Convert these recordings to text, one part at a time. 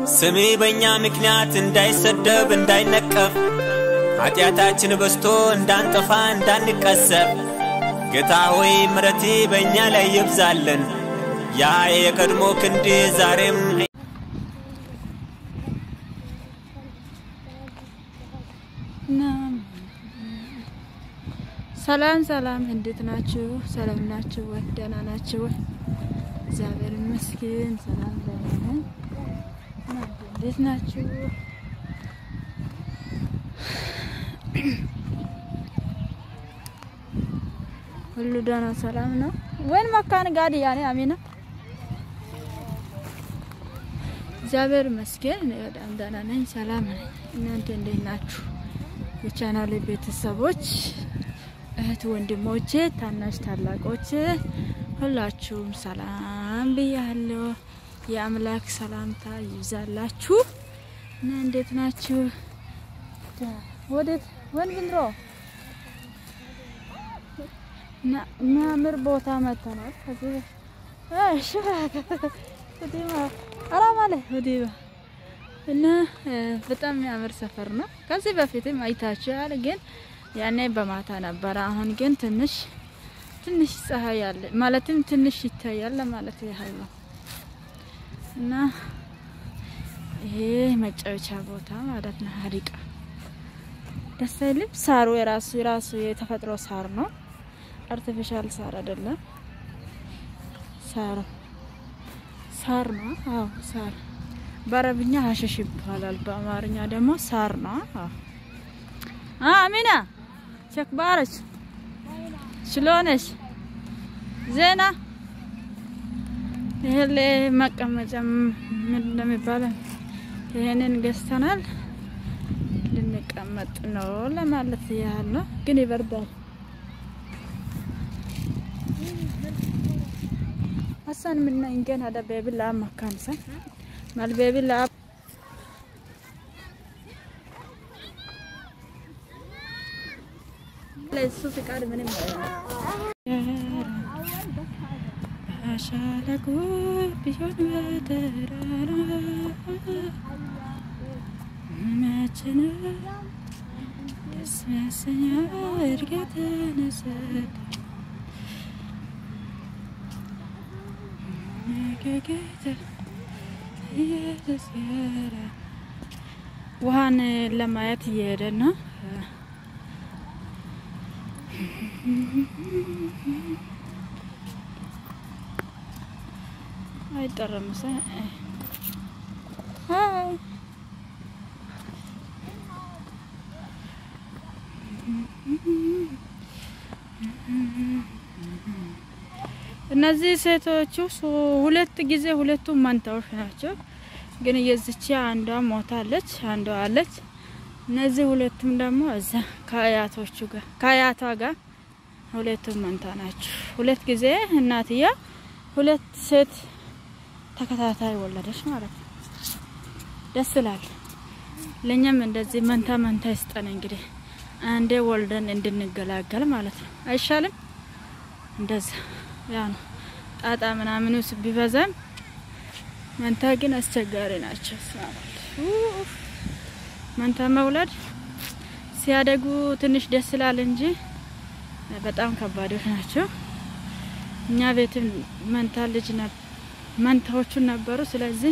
ስሜ በእኛ ምክንያት እንዳይሰደብ እንዳይነቀፍ ኃጢአታችን በስቶ እንዳንጠፋ እንዳንቀሰፍ ጌታ ሆይ ምረቴ በእኛ ላይ ይብዛልን። ያ የቀድሞ ክንድ ዛሬም ሰላም ሰላም፣ እንዴት ናችሁ? ሰላም ናችሁ ወይ? ደህና ናችሁ ወይ? እግዚአብሔር ይመስገን ሰላም ደህና ነኝ። እናንተ እንዴት ናችሁ? ሁሉ ደህና ሰላም ነው ወይን መካን ጋር ያኔ አሚና እግዚአብሔር ይመስገን እኔ በጣም ደህና ነኝ፣ ሰላም ነኝ። እናንተ እንዴት ናችሁ? የቻናሌ ቤተሰቦች እህት ወንድሞቼ፣ ታናሽ ታላቆች ሁላችሁም ሰላም ብያለሁ። የአምላክ ሰላምታ ይብዛላችሁ እና እንዴት ናችሁ? ወዴት ወን ብንሮ እና የሚያምር ቦታ መጥተናል። ከዚህ እሺ ወዲማ አላማለ ወዲማ እና በጣም የሚያምር ሰፈር ነው። ከዚህ በፊትም አይታችኋል ግን ያኔ በማታ ነበረ። አሁን ግን ትንሽ ትንሽ ፀሐይ አለ ማለትም ትንሽ ይታያል ለማለት ያህል ነው። እና ይሄ መጫወቻ ቦታ ማለት ነው። ሀዲቃ ደስ አይልም? ሳሩ የራሱ የራሱ የተፈጥሮ ሳር ነው። አርቲፊሻል ሳር አይደለም። ሳሩ ሳር ነው። አዎ ሳር በአረብኛ ሀሸሽ ይባላል። በአማርኛ ደግሞ ሳር ነው። አዎ አሚና ቸክ ባረች ሽሎነሽ ዜና ይሄ መቀመጫ ምን እንደሚባለው ይሄንን ገዝተናል። ልንቀመጥ ነው ለማለት ያህል ነው፣ ግን ይበርዳል። አሳን ምና እንገን አደ ቤቢላ መካንሳ ማል ቤቢላ ለሱ ፍቃድ ምንም ሻለቆ ቢሆን በተራራ መችን ደስ ያሰኛ እድገትን ሰጥ ነገጌተ እየተስገረ ውሃን ለማየት እየሄደ ነው። አይጠረም ሰ እነዚህ ሴቶቹ ሁለት ጊዜ ሁለቱም መንታዎች ናቸው። ግን የዚች አንዷ ሞታለች፣ አንዷ አለች። እነዚህ ሁለቱም ደግሞ እዛ ከአያቶቹ ጋር ከአያቷ ጋር ሁለቱም መንታ ናቸው። ሁለት ጊዜ እናትያ ሁለት ሴት ተከታታይ ወለደች ማለት ነው። ደስ ይላል። ለኛም እንደዚህ መንታ መንታ ይስጠን እንግዲህ አንዴ ወልደን እንድንገላገል ማለት ነው። አይሻልም? እንደዛ ያ ነው ጣጣ ምናምኑ ቢበዛም መንታ ግን አስቸጋሪ ናቸው። መንታ መውለድ ሲያደጉ ትንሽ ደስ ይላል እንጂ በጣም ከባዶች ናቸው። እኛ ቤትም መንታ ልጅ መንታዎቹን ነበሩ። ስለዚህ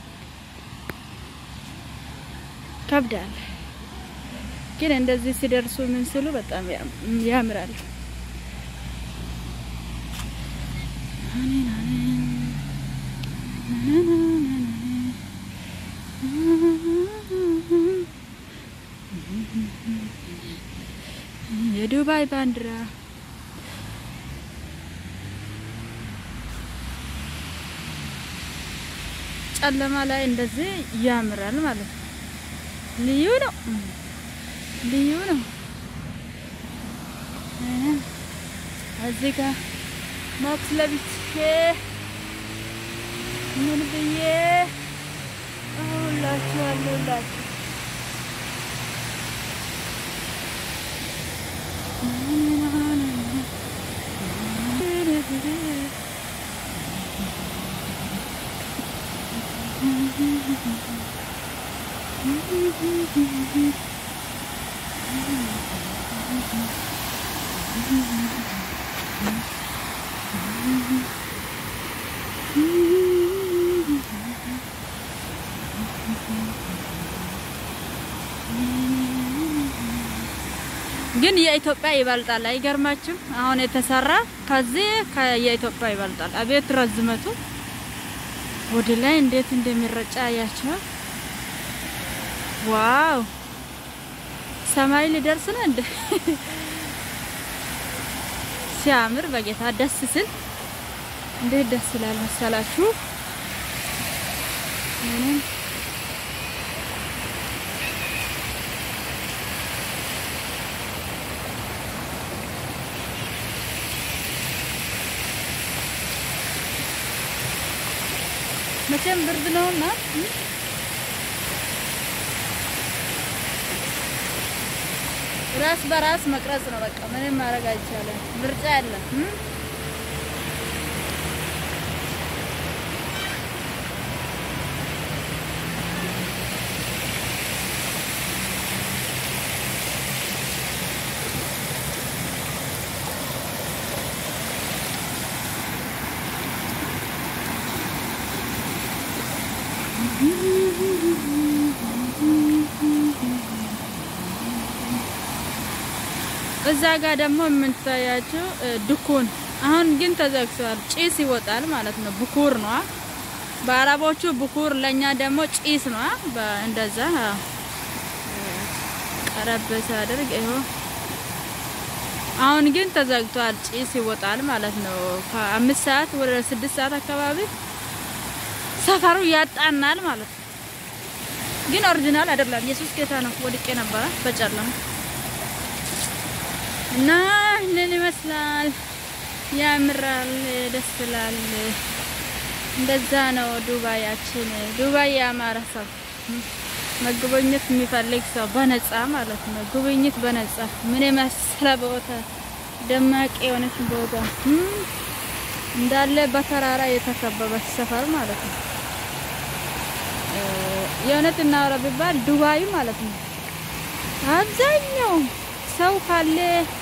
ከብዳል። ግን እንደዚህ ሲደርሱ ምን ስሉ በጣም ያምራል። የዱባይ ባንዲራ ጨለማ ላይ እንደዚህ ያምራል ማለት ነው። ልዩ ነው፣ ልዩ ነው። እዚህ ጋር ማክስ ለብሼ ምን ብዬ ሁላችሁ አለሁላችሁ ግን የኢትዮጵያ ይበልጣል። አይገርማችም? አሁን የተሰራ ከዚህ የኢትዮጵያ ይበልጣል። አቤት ረዝመቱ ወደ ላይ እንዴት እንደሚረጫ አያቸዋል። ዋው ሰማይ ሊደርስ ነው እንደ ሲያምር በጌታ ደስ ስል እንዴት ደስ ይላል መሰላችሁ። ምንም መቼም ብርድ ነውና ራስ በራስ መቅረጽ ነው። በቃ ምንም ማድረግ አይቻልም። ምርጫ የለም። እዛ ጋር ደግሞ የምታያቸው ድኩን አሁን ግን ተዘግቷል። ጭስ ይወጣል ማለት ነው። ብኩር ነው በአረቦቹ ብኩር፣ ለኛ ደግሞ ጭስ ነው። እንደዛ ቀረብ ሳደርግ ይኸው አሁን ግን ተዘግቷል። ጭስ ይወጣል ማለት ነው። ከአምስት ሰዓት ወደ ስድስት ሰዓት አካባቢ ሰፈሩ ያጣናል ማለት ነው። ግን ኦሪጂናል አይደለም። ኢየሱስ ጌታ ነው። ወድቄ ነበረ በጨለማ እና ይህንን ይመስላል። ያምራል፣ ደስ ይላል። እንደዛ ነው ዱባያችን። ዱባይ ያማረ ሰው መጎብኘት የሚፈልግ ሰው በነጻ ማለት ነው። ጉብኝት በነጻ ምን የመሰለ ቦታ፣ ደማቅ የሆነች ቦታ እንዳለ በተራራ የተከበበች ሰፈር ማለት ነው። የእውነት እናወራ ቢባል ዱባይ ማለት ነው አብዛኛው ሰው ካለ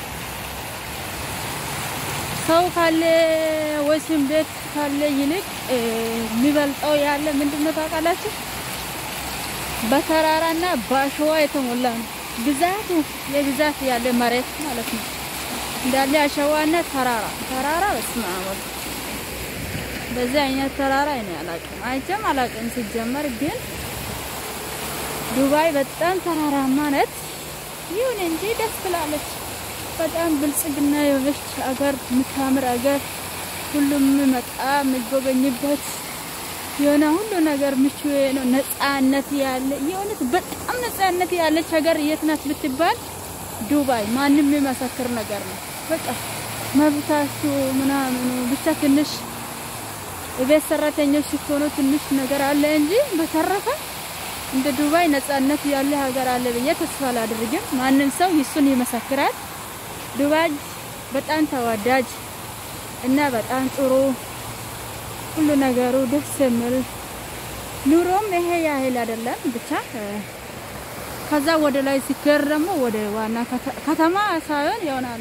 ሰው ካለ ወይም ቤት ካለ ይልቅ የሚበልጠው ያለ ምንድነው ታውቃላችሁ? በተራራና በአሸዋ የተሞላ ነው። ግዛቱ የግዛት ያለ መሬት ማለት ነው እንዳለ አሸዋና ተራራ ተራራ በስመ አብ በዚህ አይነት ተራራ እኔ አላውቅም፣ አይቼም አላውቅም። ሲጀመር ግን ዱባይ በጣም ተራራማ ነት። ይሁን እንጂ ደስ ትላለች። በጣም ብልጽግና የሆነች አገር፣ የምታምር አገር፣ ሁሉም መጣ የሚጎበኝበት የሆነ ሁሉ ነገር ምቹ ነው። ነጻነት ያለ የእውነት በጣም ነጻነት ያለች ሀገር የት ናት ብትባል ዱባይ። ማንም የሚመሰክር ነገር ነው። በቃ መብታችሁ ምናምኑ ብቻ ትንሽ የቤት ሰራተኞች ስትሆኑ ትንሽ ነገር አለ እንጂ በተረፈ እንደ ዱባይ ነጻነት ያለ ሀገር አለ ብዬ ተስፋ አላደርግም። ማንም ሰው ይሱን ይመሰክራል። ዱባይ በጣም ተወዳጅ እና በጣም ጥሩ ሁሉ ነገሩ ደስ የሚል ኑሮም ይሄ ያህል አይደለም። ብቻ ከዛ ወደ ላይ ሲከር ደግሞ ወደ ዋና ከተማ ሳይሆን ይሆናል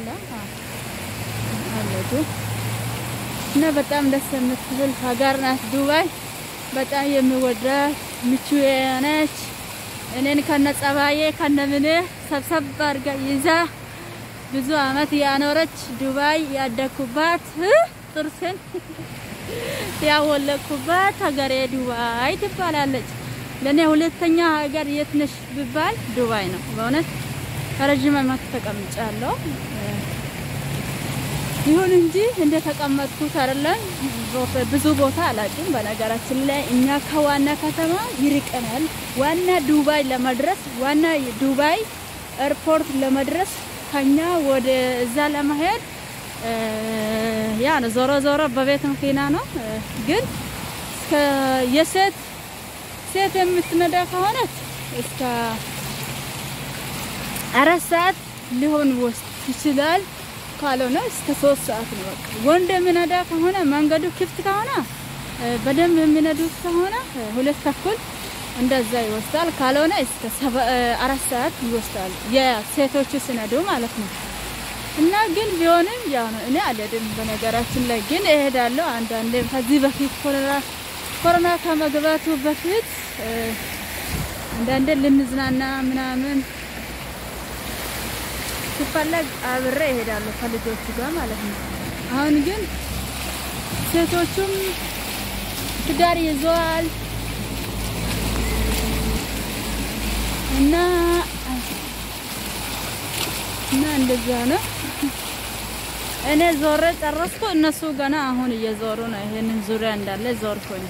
አለቱ እና በጣም ደስ የምትል ሀገር ናት ዱባይ። በጣም የሚወዳት ምቹ የሆነች እኔን ከነ ጸባዬ ከነ ምን ሰብሰብ አድርጋ ይዛ ብዙ አመት ያኖረች ዱባይ ያደኩባት ጥርሴን ያወለኩባት ሀገሬ ዱባይ ትባላለች። ለእኔ ሁለተኛ ሀገር የት ነሽ ብባል ዱባይ ነው። በእውነት ረዥም አመት ተቀምጫለሁ። ይሁን እንጂ እንደ ተቀመጥኩት አይደለም። ብዙ ቦታ አላውቅም። በነገራችን ላይ እኛ ከዋና ከተማ ይርቀናል። ዋና ዱባይ ለመድረስ ዋና ዱባይ ኤርፖርት ለመድረስ ከኛ ወደ እዛ ለመሄድ ያ ነው። ዞሮ ዞሮ በቤት መኪና ነው። ግን እስከ የሴት ሴት የምትነዳ ከሆነች እስከ አራት ሰዓት ሊሆን ወስድ ይችላል። ካልሆነ እስከ ሶስት ሰዓት ነው። በቃ ወንድ የሚነዳ ከሆነ መንገዱ ክፍት ከሆነ በደንብ የሚነዱት ከሆነ ሁለት ተኩል እንደዛ ይወስዳል። ካልሆነ እስከ አራት ሰዓት ይወስዳል የሴቶቹ ሲነዱ ማለት ነው። እና ግን ቢሆንም ያው ነው። እኔ አልሄድም በነገራችን ላይ ግን እሄዳለሁ አንዳንዴ ከዚህ በፊት ኮሮና ኮሮና ከመግባቱ በፊት አንዳንዴ ልንዝናና ምናምን ሲፈለግ አብሬ እሄዳለሁ ከልጆቹ ጋር ማለት ነው። አሁን ግን ሴቶቹም ትዳር ይዘዋል እና እና እንደዛ ነው። እኔ ዞሬ ጨረስኩ። እነሱ ገና አሁን እየዞሩ ነው። ይሄንን ዙሪያ እንዳለ ዞርኩኝ።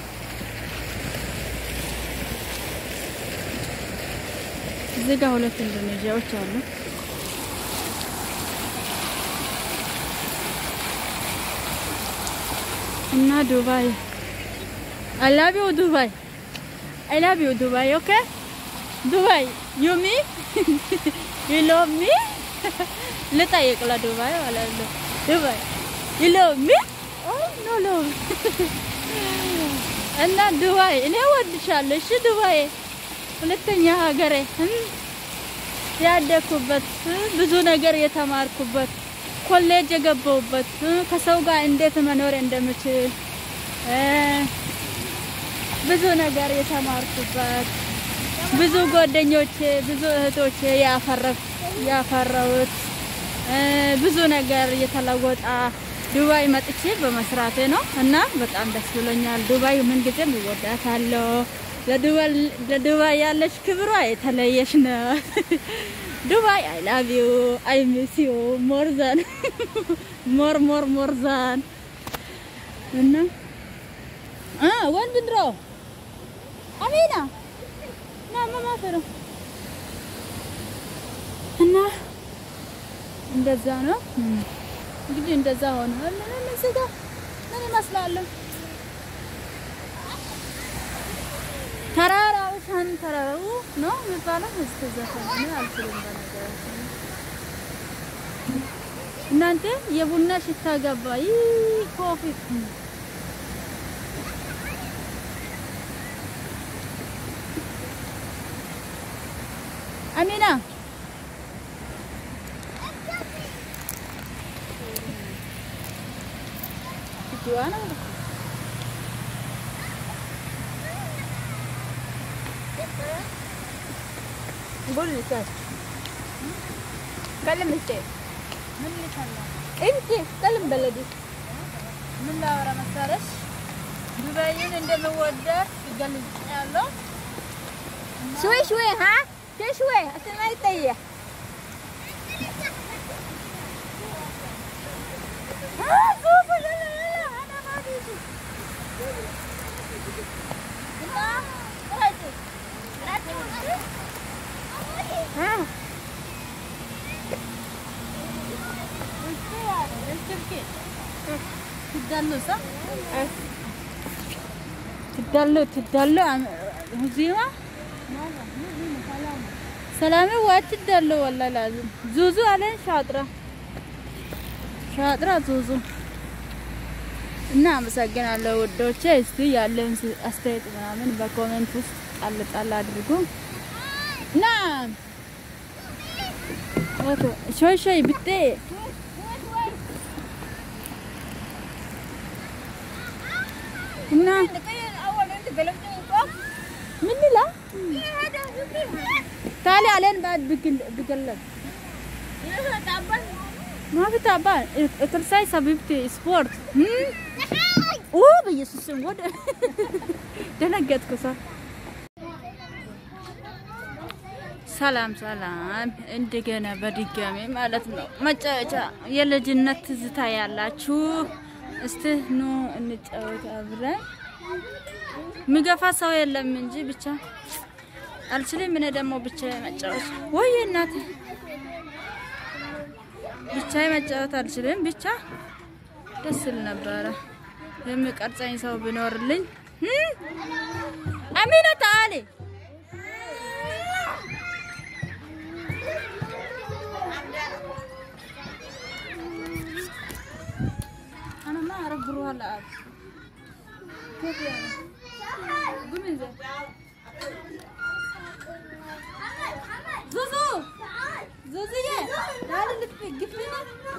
እዚህ ጋር ሁለት ኢንዶኔዥያዎች አሉ። እና ዱባይ አይ ላቭ ዩ ዱባይ አይ ላቭ ዩ ዱባይ ኦኬ ዱባይ ዩ ሚ ዩ ሎቭ ሚ ልጠይቅ ለዱባይ ማለት ነው። ዱባይ ዩ ሎቭ ሚ ኦ ኖ ሎቭ እና ዱባይ እኔ ወድሻለሁ። እሺ ዱባይ ሁለተኛ ሀገሬ ያደኩበት ብዙ ነገር የተማርኩበት ኮሌጅ የገባሁበት ከሰው ጋር እንዴት መኖር እንደምችል ብዙ ነገር የተማርኩበት ብዙ ጓደኞቼ ብዙ እህቶቼ ያፈራሁት ብዙ ነገር የተለወጣ ዱባይ መጥቼ በመስራቴ ነው እና በጣም ደስ ብሎኛል። ዱባይ ምን ጊዜም እወዳታለሁ። ለዱባይ ያለች ክብሯ የተለየች ነው። ዱባይ አይ ላቭ ዩ አይ ሚስ ዩ ሞር ዛን ሞር ሞር ሞር ዛን እና አ ወንድንድሮ አሚና ና ማማፈሩ እና እንደዛ ነው እንግዲህ እንደዛ ሆነ። ምን እዚህ ጋር ምን ይመስላል? ተራራው ሻን ተራራው ነው የሚባለው። እስከ ዘፈን አልችልም በነገራችን እናንተ የቡና ሽታ ገባ። ይህ ኮፊ አሚና Juana. قول لي كاش كلم انت ምን ልከላ انت كلم بلدي ምን ላወራ መሰለሽ ዱባይን እንደምወዳት ገልጽ ያለው شوي شوي ها شوي شوي عشان ما يطيح ها شوفوا يلا يلا انا ما بيجي ها ትዳሉሳ تدلو تدلو عم- هزيمة سلامي وقت تدلو والله لازم زوزو علين شاطرة شاطرة زوزو እና አመሰግናለሁ ውዶቼ። እስቲ ያለውን ስ- አስተያየት ምናምን በኮሜንት ውስጥ ጣል ጣል አድርጉ እና ኦቶ ሾይ ሾይ ብጤ እና ምን ላ ታዲያ አለን ባድ ብግል ብገለብ ما في تعبان اكسرسايز حبيبتي سبورت اوه بኢየሱስ ስም ወደ ደነገጥኩ ሰ ሰላም ሰላም እንደገና በድጋሚ ማለት ነው መጫወቻ የልጅነት ትዝታ ያላችሁ እስቲ ኑ እንጫወት አብረን ምገፋ ሰው የለም እንጂ ብቻ አልችልም እኔ ደግሞ ብቻ መጫወት ወይ እናቴ ብቻ መጫወት አልችልም። ብቻ ደስ ይል ነበረ የሚቀርጸኝ ሰው ቢኖርልኝ። እም? አሚና ታአሊ አናማ አረግሩሃለ አብ كيف يعني؟ قومي زين ዙዙ ዙዙዬ ዳል ልፍ ግፍና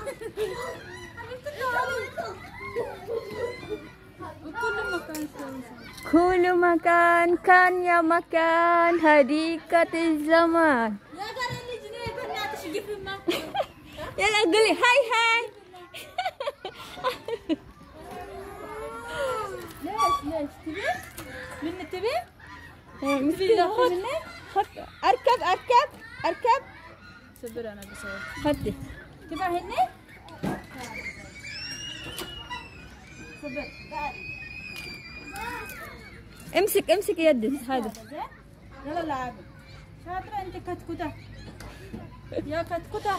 ኩሉ መካን ካን ያ መካን ሀዲቀት ዘማን የሀገሬ ልጅ ነኝ በእናትሽ ግፍማ ያላግሊ ሀይ ሀይ ليش ليش تبي من تبي أركب أركب أركب صبر انا بسوي خدي تبع هني صبر تعال امسك امسك يدي هذا زين يلا لعب شاطرة انت كتكوتة يا كتكوتة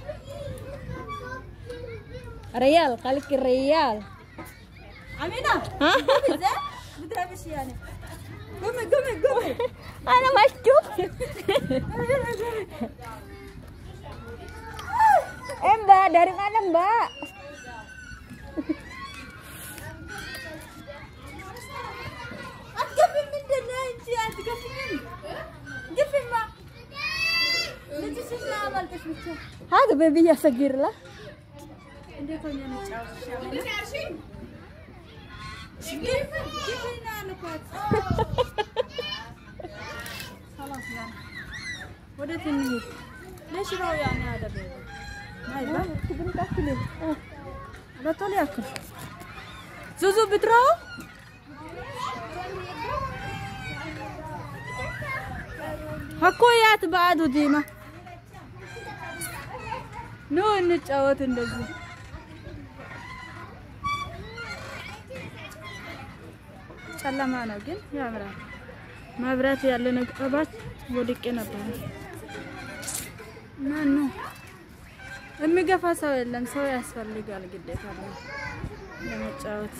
ريال خليك الريال أمينة ها زين بتهبش يعني قومي قومي قومي أنا مشتو Eh mbak, dari mana mbak? أتقفل من دنا انت أتقفل قفل ما انت شو ما عملتش متشوف هذا بيبي صغير له عندك وين نتشاوش قفلنا أنا كويس خلاص يعني وديت النهيد ليش رو يعني هذا بيبي ما يبغى لا طول ياكل زوزو بتراو ሀኮያት በአዱ ዲማ ኑ እንጫወት እንደዚህ ጨለማ ነው ግን ያምራል። መብራት ያለ ነገባት ወድቄ ነበር እና ኑ የሚገፋ ሰው የለም። ሰው ያስፈልጋል ግዴታ ነው ለመጫወት።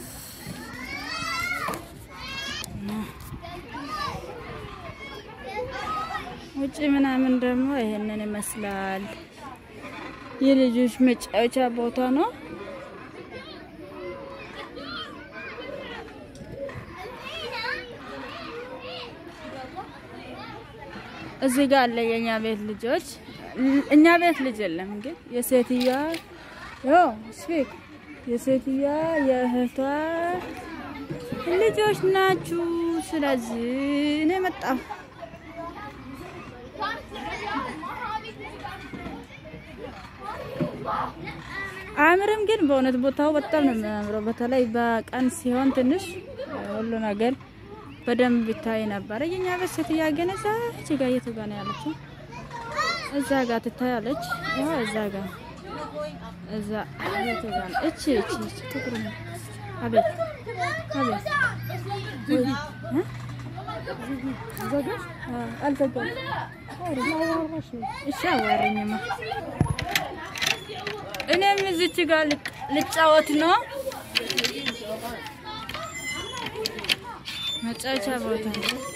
ውጭ ምናምን ደግሞ ይሄንን ይመስላል። የልጆች መጫወቻ ቦታ ነው። እዚህ ጋር አለ የኛ ቤት ልጆች። እኛ ቤት ልጅ የለም ግን የሴትያ ዮ ስፒክ የሴትያ የእህቷ ልጆች ናችሁ። ስለዚህ እኔ መጣሁ። አያምርም ግን በእውነት ቦታው በጣም ነው የሚያምረው። በተለይ በቀን ሲሆን ትንሽ ሁሉ ነገር በደንብ ይታይ ነበረ። የኛ ቤት ሴትያ ግን እዛ እቺ ጋር የቱ ጋር ነው ያለችው? እዛ ጋር ትታያለች። ያው እዛ ጋር እዛ የቱ ጋር ነው? እቺ እቺ እቺ ጥቁር ነው። አቤት አቤት ወይ እ ዘጋሽ? አልዘጋም። እሺ አዋሪኝማ እኔም እዚች ጋር ልጫወት ነው። መጫወቻ ቦታ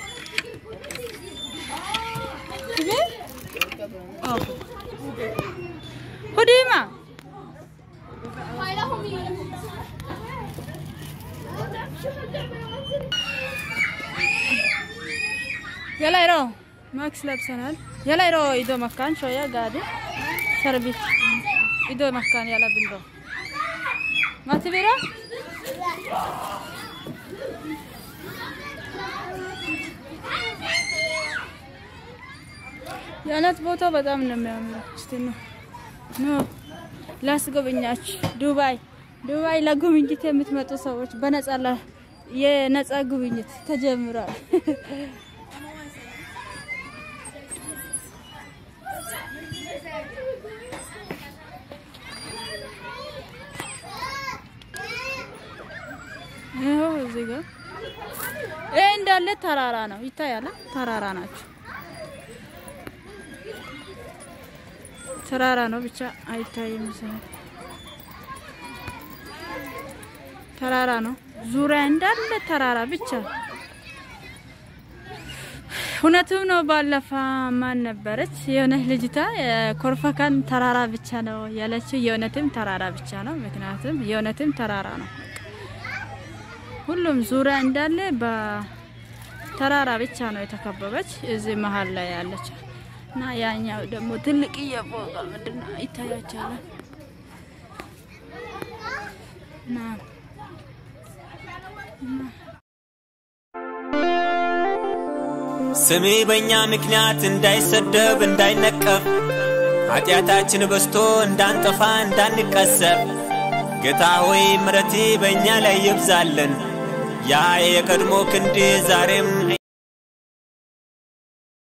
ሁዲማ የላይሮ ማክስ ለብሰናል። የላይሮ ኢዶ መካን ሾያ ጋዲ ሰርቢት ኢዶ መካን ያላ ብንዶ ማትቢራ የእውነት ቦታው በጣም ነው የሚያምረው። እስቲ ነው ኖ ላስጎበኛችሁ። ዱባይ ዱባይ ለጉብኝት የምትመጡ ሰዎች በነጻ ላ የነጻ ጉብኝት ተጀምሯል። ይኸው እዚህ ጋር ይሄ እንዳለ ተራራ ነው ይታያል። ተራራ ናቸው። ተራራ ነው ብቻ አይታይም። ሰው ተራራ ነው። ዙሪያ እንዳለ ተራራ ብቻ። እውነትም ነው። ባለፈ ማን ነበረች የሆነች ልጅታ ኮርፈካን ተራራ ብቻ ነው ያለችው። የእውነትም ተራራ ብቻ ነው። ምክንያቱም የእውነትም ተራራ ነው። ሁሉም ዙሪያ እንዳለ በተራራ ብቻ ነው የተከበበች እዚህ መሀል ላይ ያለች እና ያኛው ደግሞ ትልቅ የፎቅ ምንድን ነው ይታያችኋል። እና ስሜ በእኛ ምክንያት እንዳይሰደብ እንዳይነቀፍ ኃጢአታችን በስቶ እንዳንጠፋ እንዳንቀሰፍ ጌታ ሆይ ምረቴ በእኛ ላይ ይብዛልን። ያ የቀድሞ ክንድ ዛሬም